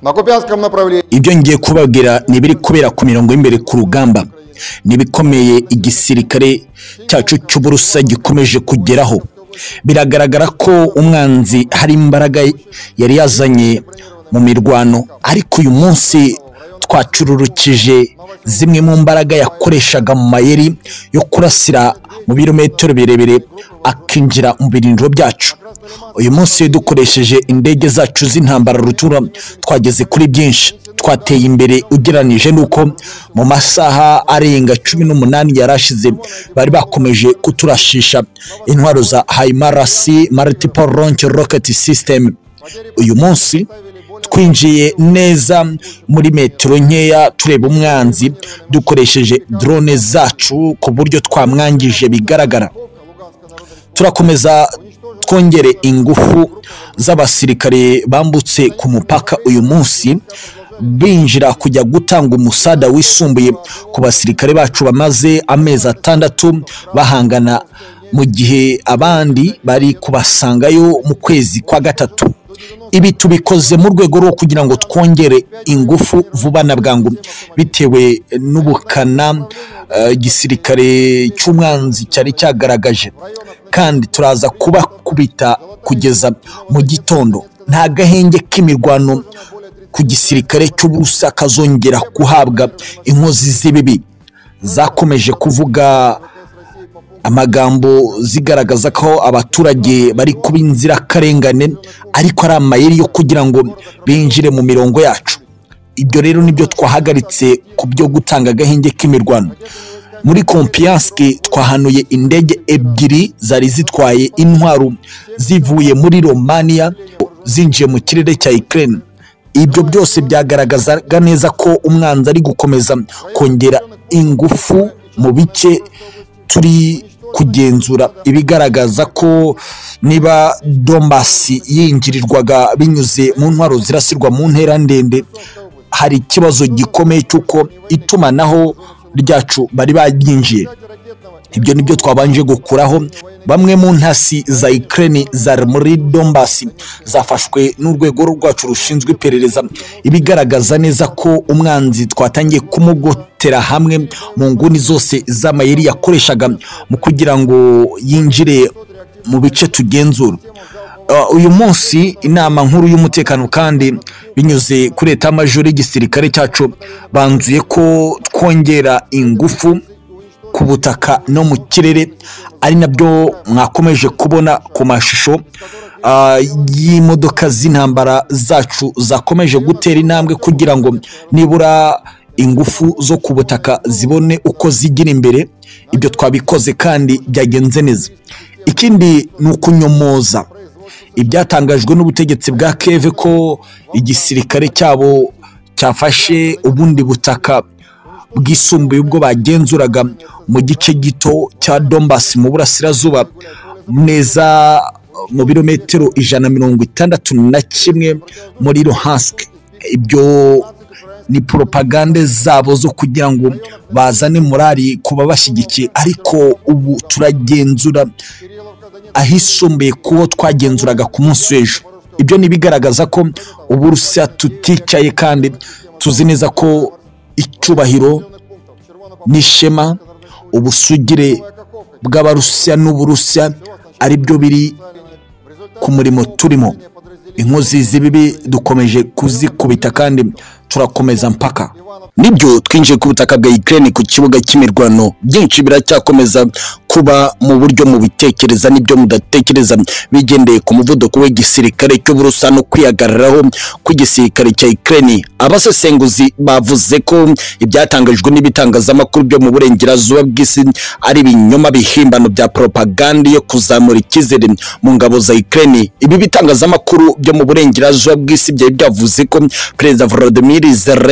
на Купянском направлении ibyo ngiye kubabwira ni ibiri kubera ku mirongo y'imbere ku rugamba ni ibikomeye igisirikare cyacu cy'uburusa gikomeje kugeraho biragaragara ko umwanzi hari imbaraga yari yazanye mu mirwano ariko uyu munsi twacururukije zimwe mu mbaraga yakoreshaga mu mayeri yo kurasira mu birometero birebire akinjira mu birindiro byacu uyu munsi iyo dukoresheje indege zacu z'intambara rutura twageze kuri byinshi twateye imbere ugereranije n'uko mu masaha arenga cumi n'umunani yari ashize bari bakomeje kuturashisha intwaro za hayimarasi maritipo ronke roketi sisiteme uyu munsi twinjiye neza muri metero nkeya tureba umwanzi dukoresheje drone zacu ku buryo twamwangije bigaragara turakomeza twongere ingufu z'abasirikare bambutse ku mupaka uyu munsi binjira kujya gutanga umusada wisumbuye ku basirikare bacu bamaze amezi atandatu bahangana mu gihe abandi bari kubasangayo mu kwezi kwa gatatu ibi tubikoze mu rwego rwo kugira ngo twongere ingufu vuba na bwangu bitewe n'ubukana eh, igisirikare cy'umwanzi cyari cyagaragaje kandi turaza kubakubita kugeza mu gitondo nta gahenge k'imirwano ku gisirikare cy'ubusa kazongera guhabwa inkozi z'ibibi zakomeje kuvuga amagambo zigaragaza ko abaturage bari kuba inzirakarengane ariko ari amayeri yo kugira ngo binjire mu mirongo yacu ibyo rero nibyo twahagaritse ku byo gutanga agahenge k'imirwano muri kompiyanske twahanuye indege ebyiri zari zitwaye intwaro zivuye muri romaniya zinjiye mu kirere cya ikirere ibyo byose byagaragazaga neza ko umwanzi ari gukomeza kongera ingufu mu bice turi kugenzura ibigaragaza ko niba dombasi yinjirirwaga binyuze mu ntwaro zirasirwa mu ntera ndende hari ikibazo gikomeye cy'uko itumanaho ryacu bari baryinjiye ibyo nibyo twabanje gukuraho bamwe mu ntasi za ikirere zari muri dombasi zafashwe n'urwego rwacu rushinzwe iperereza ibigaragaza neza ko umwanzi twatangiye kumugotera hamwe mu nguni zose z'amayeri yakoreshaga mu kugira ngo yinjire mu bice tugenzura Uh, uyu munsi inama nkuru y'umutekano kandi binyuze kuri etamajoro y'igisirikare cyacu banzuye ko twongera ingufu ku butaka no mu kirere ari nabyo mwakomeje kubona ku mashusho ah, y'imodoka z'intambara zacu zakomeje gutera intambwe kugira ngo nibura ingufu zo ku butaka zibone uko zigira imbere ibyo twabikoze kandi byagenze neza ikindi ni ukunyomoza ibyatangajwe n'ubutegetsi bwa keve ko igisirikare cyabo cyafashe ubundi butaka bwisumbuye ubwo bagenzuraga mu gice gito cya dombasi mu burasirazuba neza mu birometero ijana mirongo itandatu na kimwe muri rohansike ibyo ni poropagande zabo zo kugira ngo bazane morali ku babashyigikiye ariko ubu turagenzura ahisumbuye kuwo twagenzuraga ku munsi w'ejo ibyo ni ibigaragaza ko ubu rusiya tuticaye kandi tuzi neza ko icyubahiro n'ishema ubusugire bw'abarusiya n'uburusiya ari byo biri ku murimo turimo inkozi z'ibibi dukomeje kuzikubita kandi turakomeza mpaka nibyo twinjiye ku butaka bwa Ukraine ku kibuga cy'imirwano byinshi biracyakomeza kuba mu buryo mu bitekereza n'ibyo mudatekereza bigendeye ku muvuduko w'igisirikare cy'uburusa no kwihagararaho kw'igisirikare cya Ukraine abasesenguzi bavuze ko ibyatangajwe n'ibitangazamakuru byo mu burengerazuba bw'isi ari ibinyoma bihimbano bya propaganda yo kuzamura icyizere mu ngabo za Ukraine ibi bitangazamakuru byo mu burengerazuba bw'isi byari byavuze ko perezida Volodymyr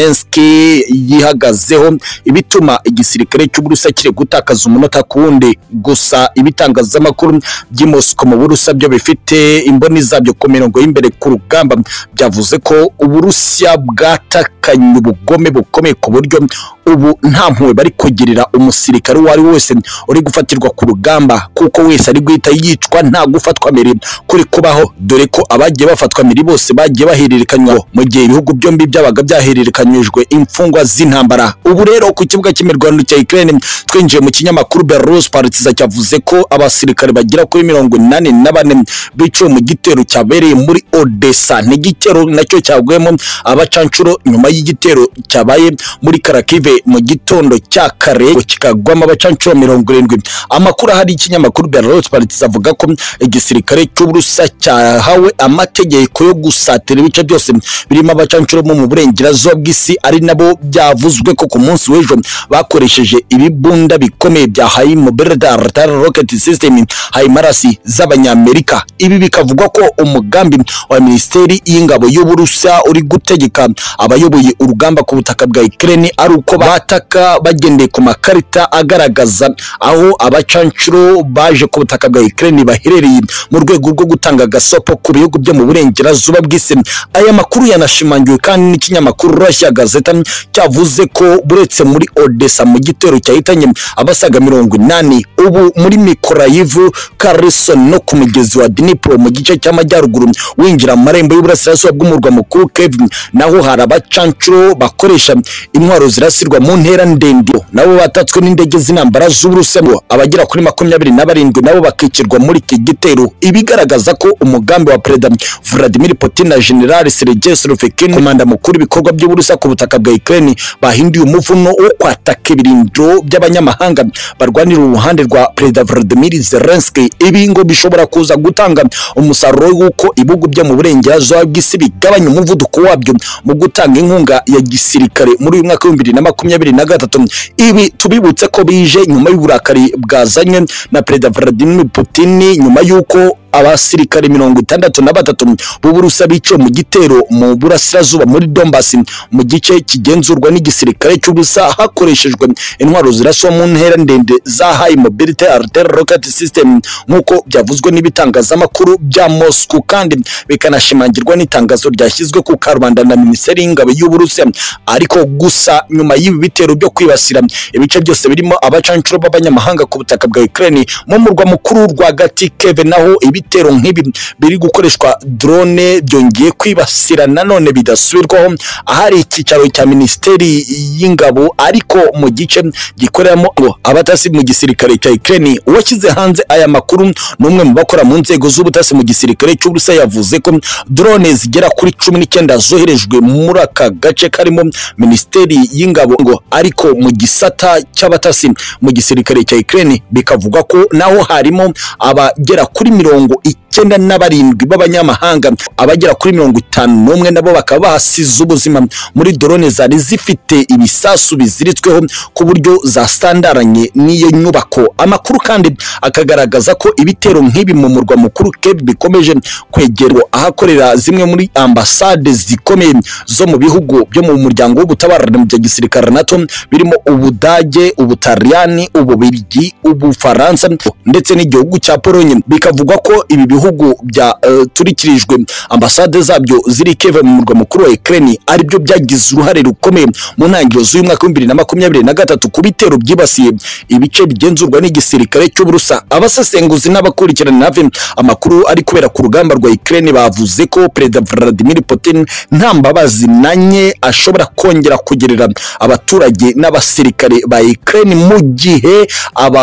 Zelensky yihagazeho ibituma igisirikare cy'uburusa kiri gutakaza umunota ku wundi gusa ibitangazamakuru by'i Moscow mu burusa byo bifite imboni zabyo ku mirongo y'imbere ku rugamba byavuze ko uburusiya bwatakanye ubugome bukomeye ku buryo ubu nta mpuhwe bari kugirira umusirikare uwo ari we wese uri gufatirwa ku rugamba kuko wese ari guhita yicwa nta gufatwa mbere kuri kubaho dore ko abagiye bafatwa mbere bose bagiye bahererekanywa mu gihe ibihugu byombi byabaga byahererekanyijwe imfungwa z'intambara ubu rero ku kibuga cy'imirwano cya Ukraine twinjiye mu kinyamakuru Belarus Partiza cyavuze ko abasirikare bagera kuri mirongo inani na bane biciwe mu gitero cyabereye muri Odessa ni igitero nacyo cyagwemo abacanshuro nyuma y'igitero cyabaye muri Karakive mu gitondo cya kare kikagwamo abacanshuro mirongo irindwi amakuru ahari ikinyamakuru Belarus Partiza avuga ko igisirikare cy'Uburusiya cyahawe amategeko yo gusatira ibice byose birimo abacanshuro bo mu burengerazuba bw'isi ari nabo byavuzwe ko ku munsi w'ejo bakoresheje ibibunda bikomeye bya haimoberdartar rocket system haimarasi z'abanyamerika ibi bikavugwa ko umugambi wa minisiteri y'ingabo y'uburusiya uri gutegeka abayoboye urugamba ku butaka bwa Ukraine ari uko bataka bagendeye ku makarita agaragaza aho abacanshuro baje ku butaka bwa Ukraine baherereye mu rwego rwo gutanga agasopo ku bihugu byo mu burengerazuba bw'isi aya makuru yanashimangiwe kandi n'ikinyamakuru Russia Gazeta cyavuze ko buretse muri Odessa mu gitero cyahitanye abasaga mirongo inani ubu muri Mikolayivu Kherson no ku mugezi wa Dnipro mu gice cy'amajyaruguru winjira mu marembo y'uburasirazuba bw'umurwa mukuru Kiev naho hari abacanshuro bakoresha intwaro zirasirwa mu ntera ndende nabo batatswe n'indege z'intambara z'Uburusiya abagera kuri makumyabiri na barindwi nabo bakicirwa muri iki gitero ibigaragaza ko umugambi wa Perezida Vladimir Putin na General Sergei Slovkin komanda mukuru ibikorwa by'Uburusiya ku butaka bwa Ukraine bahinduye umuvuno wo kwataka ibirindiro by'abanyamahanga barwanira uruhande rwa Perezida Vladimir Zelensky ibi ngo bishobora kuza gutanga umusaruro w'uko ibihugu byo mu burengerazuba bw'isi bigabanya umuvuduko wabyo mu gutanga inkunga ya gisirikare muri uyu mwaka w'ibihumbi bibiri na makumyabiri na gatatu ibi tubibutse ko bije nyuma y'uburakari bwazanywe na Perezida Vladimir Putin nyuma y'uko abasirikare mirongo itandatu na batatu b'uburusa biciwe mu gitero mu burasirazuba muri Donbass mu gice kigenzurwa n'igisirikare cy'ubusa hakoreshejwe intwaro ziraswa mu ntera ndende za high mobility artillery rocket system nk'uko byavuzwe n'ibitangazamakuru bya Moscow kandi bikanashimangirwa n'itangazo ryashyizwe ku karubanda na minisiteri y'ingabo y'uburusiya ariko gusa nyuma y'ibi bitero byo kwibasira ibice byose birimo abacanshuro b'abanyamahanga ku butaka bwa Ukraine mu murwa mukuru rwagati Kiev naho ibi ibitero nk'ibi biri gukoreshwa drone byongeye kwibasira nanone bidasubirwaho ahari icyicaro cya minisiteri y'ingabo ariko mu gice gikoreramo abatasi mu gisirikare cya Ukraine uwashyize hanze aya makuru ni umwe mu bakora mu nzego z'ubutasi mu gisirikare cy'Uburusiya yavuze ko drone zigera kuri cumi n'icyenda zoherejwe muri aka gace karimo minisiteri y'ingabo ngo ariko mu gisata cy'abatasi mu gisirikare cya Ukraine bikavugwa ko naho harimo abagera kuri mirongo icyenda na barindwi b'abanyamahanga abagera kuri mirongo itanu n'umwe nabo bakaba bahasize ubuzima muri drone zari zifite ibisasu biziritsweho ku buryo zasandaranye n'iyo nyubako amakuru kandi akagaragaza ko ibitero nk'ibi mu murwa mukuru Kiev bikomeje kwegerwa ahakorera zimwe muri ambasade zikomeye zo mu bihugu byo mu muryango w'ubutabarane mu bya gisirikare NATO birimo Ubudage Ubutaliyani Ububirigi Ubufaransa ndetse n'igihugu cya Polonye bikavugwa ko ibi bihugu byaturikirijwe uh, ambasade zabyo ziri Kiev mu murwa mukuru wa Ukraine ari byo byagize uruhare rukomeye mu ntangiriro z'uyu mwaka w'ibihumbi na makumyabiri na gatatu ku bitero byibasiye ibice bigenzurwa n'igisirikare cy'Uburusa abasesenguzi n'abakurikirana navi amakuru ari kubera ku rugamba rwa Ukraine bavuze ko Perezida Vladimir Putin nta mbabazi nanye ashobora kongera kugirira abaturage n'abasirikare ba Ukraine mu gihe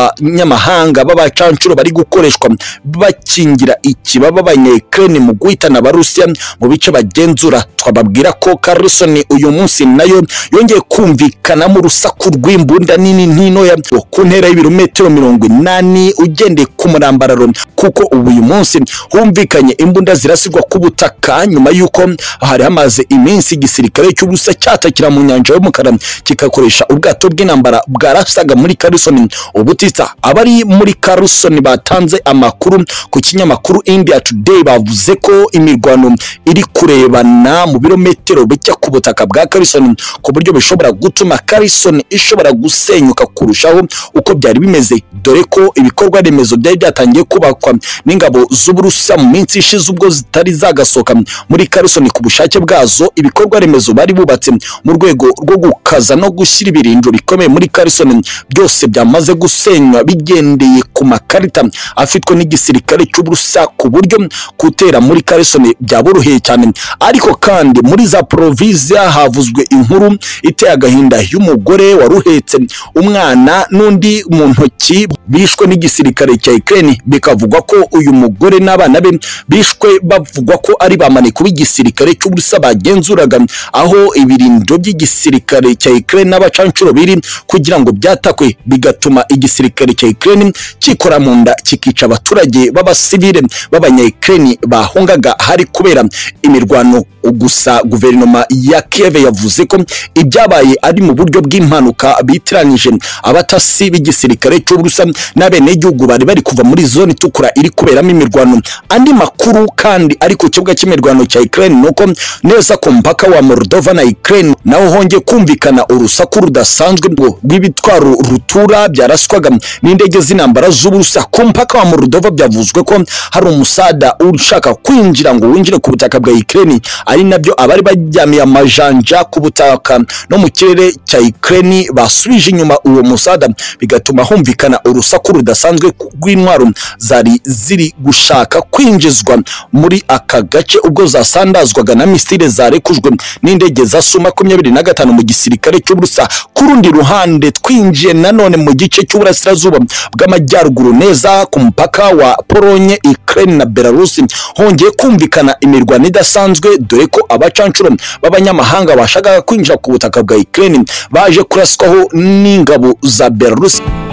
abanyamahanga b'abacanshuro bari gukoreshwa bakingira ikibaba abanyekirene mu guhitana abarusiya mu bice bagenzura twababwira ko Carlson uyu munsi nayo yongeye kumvikana mu rusaku rw'imbunda nini n'intoya ku ntera y'ibirometero mirongo inani ugendeye ku murambararo kuko ubu uyu munsi humvikanye imbunda zirasirwa ku butaka nyuma y'uko hari hamaze iminsi igisirikare cy'ubusa cyatakira mu nyanja y'umukara kikakoresha ubwato bw'intambara bwarasaga muri Carlson ubutitsa abari muri Carlson batanze amakuru ku kinyamakuru Amakuru India Today bavuze ko imirwano iri kurebana mu birometero bijya ku butaka bwa Carson ku buryo bishobora gutuma Carson ishobora gusenyuka kurushaho uko byari bimeze dore ko ibikorwa remezo byari byatangiye kubakwa n'ingabo z'uburusa mu minsi ishize ubwo zitari zagasohoka muri Carson ku bushake bwazo ibikorwa remezo bari bubatse mu rwego rwo gukaza no gushyira ibirindiro bikomeye muri Carson byose byamaze gusenywa bigendeye ku makarita afitwe n'igisirikare cy'uburusa ku buryo gutera muri Carson byaboroheye cyane ariko kandi muri za provinsia havuzwe inkuru iteye agahinda y'umugore wari uhetse umwana n'undi mu ntoki bishwe n'igisirikare cya Ukraine bikavugwa ko uyu mugore n'abana be bishwe bavugwa ko ari bamaneko b'igisirikare cy'uburusa bagenzuraga aho ibirindiro by'igisirikare cya Ukraine n'abacanshuro biri kugira ngo byatakwe bigatuma igisirikare cya Ukraine kikora mu nda kikica abaturage b'abasivile b'abanyayukraine bahungaga hari kubera imirwano gusa guverinoma ya Kiev yavuze ko ibyabaye ari mu buryo bw'impanuka bitiranije abatasi b'igisirikare cy'uburusa n'abenegihugu bari bari kuva muri zone itukura iri kuberamo imirwano andi makuru kandi ari ku kibuga cy'imirwano cya Ukraine nuko neza ku mpaka wa Moldova na Ukraine naho hongeye kumvikana urusaku rudasanzwe rw'ibitwaro rutura byaraswaga n'indege z'intambara z'uburusa ku mpaka wa Moldova byavuzwe ko hari umusada ushaka kwinjira ngo winjire ku butaka bwa Ukraine ari nabyo abari baryamiye amajanja ku butaka no mu kirere cya Ukraine basubije inyuma uwo musada bigatuma humvikana urusaku rudasanzwe rw'intwaro zari ziri gushaka kwinjizwa muri aka gace ubwo zasandazwaga na misile zarekujwe n'indege za Su makumyabiri na gatanu mu gisirikare cy'uburusa ku rundi ruhande twinjiye nanone mu gice cy'uburasirazuba bw'amajyaruguru neza ku mupaka wa Polonye Ukraine na Belarus hongeye kumvikana imirwano idasanzwe dore ko abacanshuro b'abanyamahanga bashakaga kwinjira ku butaka bwa Ukraine baje kuraswaho n'ingabo za Belarus